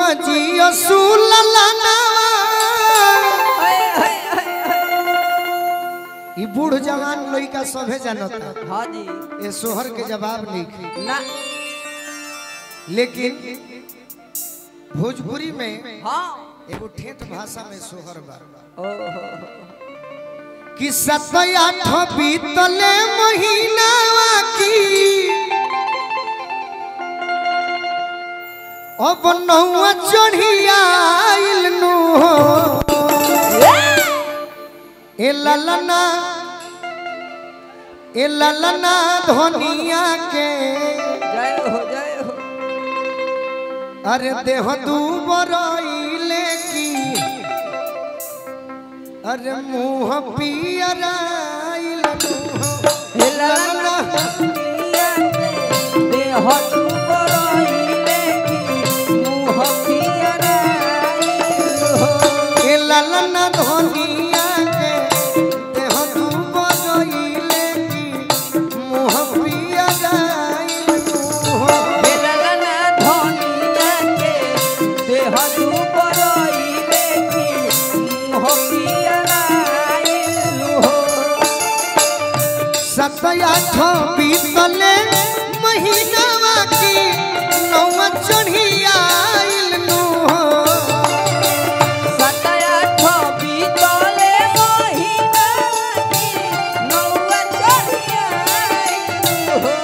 जियो सुललना ई बूढ़ जवान लइका सभे जानता हाँ जी ये सोहर के जवाब नहीं ना लेकिन भोजपुरी में हाँ एगो ठेठ भाषा में सोहर बा ओहो कि सत आठ बीतले महीनावा की अब नौआ चढ़ियाइल नु हो ए ललना ए ललना धनिया के जय हो जय हो अरे देह दू बरइले की अरे मुंह पियराइल नु ललना दुनिया से देह डूबरइले की मुँह पियराइल हो। ए ललना धनिया के देह दू बरइले की मुंह पियराइल नु ललना दुनिया के देह डूबरइले की मुँह पियराइल हो। सतयाठ बीतले महीनावा की नौवा चढ़ियाइल नु हो सतयाठ बीतले महीना की नौआ चढ़ियाइल हो।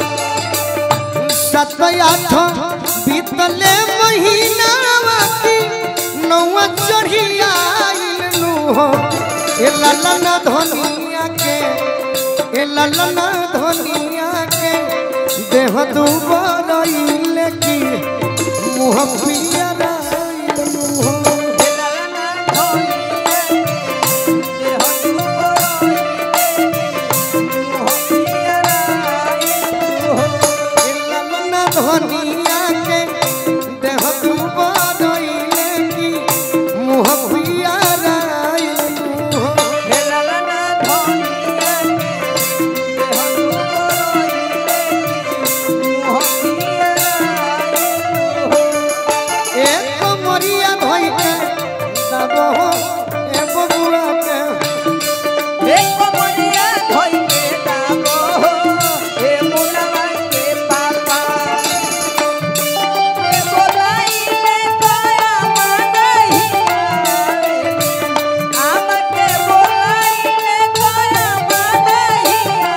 सतयाठ बीतले महीनावा की नौवा चढ़ियाइल नु हो ए ललना धनिया के ए ललना धनिया के देह दुबरइल की मुँह पियराइल नु हो ललना धनिया के देह डूबरइले की मुँह पियराइल हो। ए ललना धनिया के देह दुबरइल की मुँह पियराइल नु हो ललना धनिया के देह डूबरइले की मुँह पियराइल हो। एक मरिया भई के दबहो ए बबुआ के एक मनिया धोई के दाबो ए मुनवा के पापा ए बोलाइले तोरा मनहि आवे आम के बोलाइले तोरा मनहि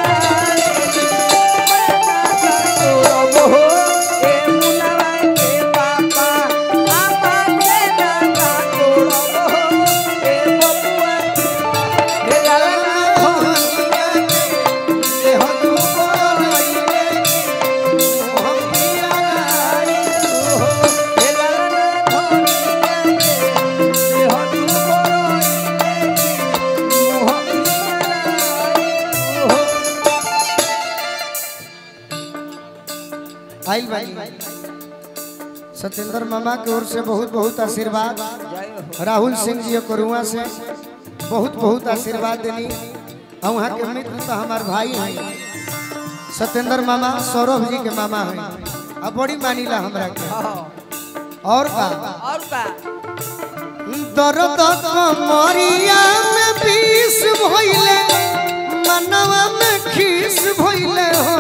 आवे ए मुनवा के पापा आमा के दादा तोरबो ए बबुआ हे ललना धनिया के देह दुबरइले मुँह पियराइल हो हे ललना धनिया के देह दुबरइले मुँह पियराइल हो आइल बानी सत्येंद्र मामा की ओर से बहुत बहुत आशीर्वाद जय हो राहुल सिंह जी करुआ से बहुत बहुत आशीर्वाद देनी और वहाँ के मित्र तो हमार भाई हैं सत्येंद्र मामा सौरभ जी के मामा हैं अब बड़ी मानीला हमरा के हाँ और का और का दर्द कमरिया में विष भइले मनवा में खीस भइले हो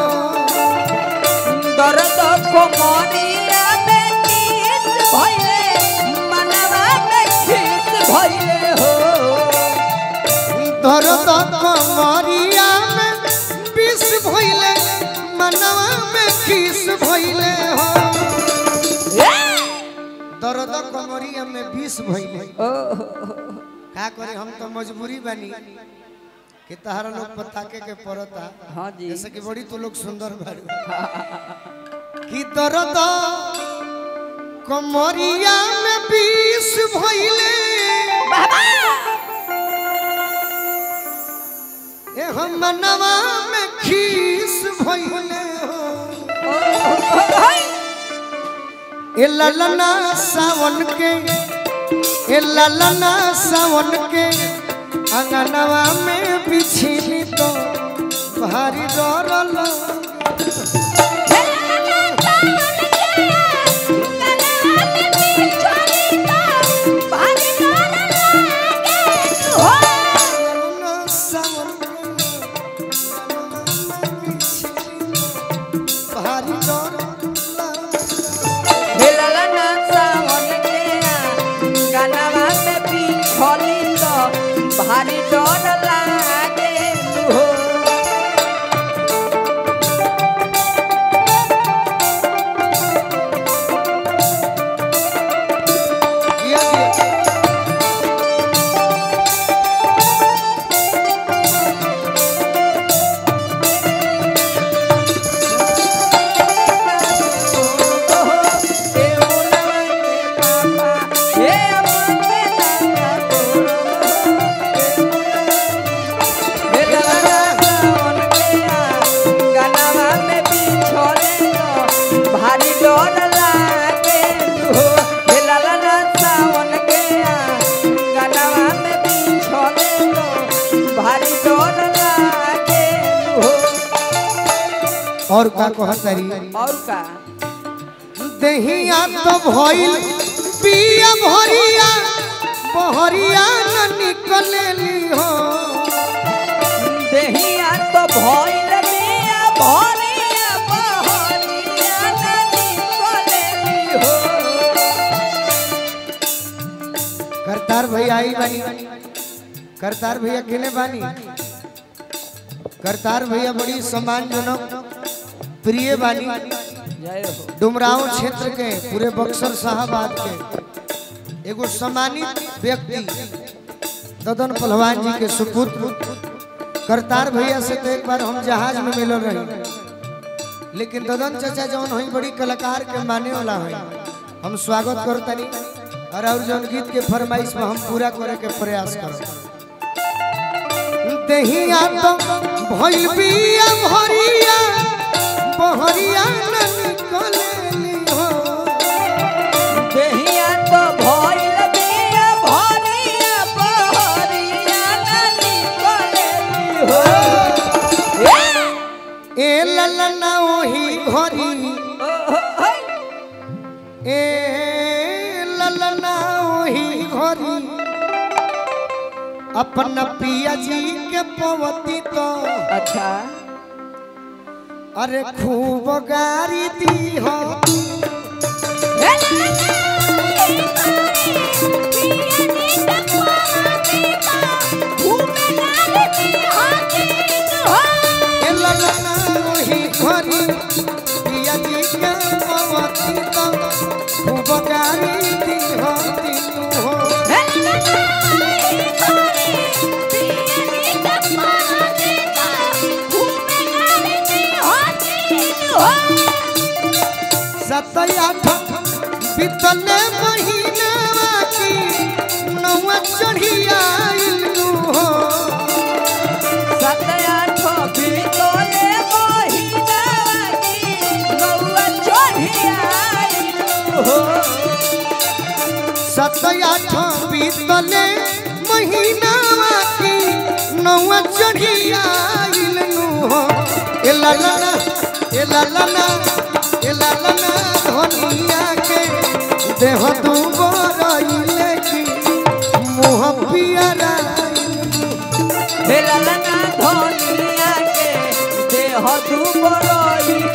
दर्द को मोनिया में नीच भइले मनवा में खीच भइले हो दर्द कमरिया में विष भइले मनवा में खीस भइले हो दर्द कमरिया में विष भइले का करे हम तो मजबूरी बनी कि तहरा लोग पताके के पड़ता हाँ जी जैसे कि बड़ी तो लोग सुंदर बारू कि दर्द कमरिया में विष भइले ए हम मनवा में खीस भइले हो ए ललना सावन के ए ललना सावन के अंगनवा में बिछली तो भारी डरल Hey, और का कहतरी और का दहिया तो भइल पिया भरिया बहरिया न निकलेली हो देहिया तो भइल बिया भरिया बहरिया नदी कोलेली हो करतार भैया आई बानी करतार भैया केने बानी करतार भैया बड़ी सम्मानजनक प्रिय बानी जय हो डुमराव क्षेत्र के पूरे बक्सर साहबाद के एगो सम्मानित व्यक्ति ददन पहलवान जी के सुपुत्र करतार भैया से तो एक बार हम जहाज में मिलल रही लेकिन ददन चाचा जौन हुई बड़ी कलाकार के माने वाला है हम स्वागत करतनी और और जौन गीत के फरमाइश में हम पूरा करे के प्रयास करब दहिया तो भइल बिया भरिया बहरिया न निकलेली हो देहिया तो भइल बिया भरिया बहरिया नदी कोलेली हो ए ललना ओही घरी ए ललना ओही घरी अपन पिया जी के पवती तो अच्छा अरे खूब गारी दी हो ए ललना ओही घरी पिया जी के पवती तो खूब गारी दी हो तीनू हो सत आठ बीतले महीना की नौवा चढ़ी आइलू हो सत आठ बीतले महीना की नौवा चढ़ी आइलू हो ए ललना ए ललना ए ललना धनिया के देह तू बरइले की मुँह पियरा धनिया के देह तू बड़ई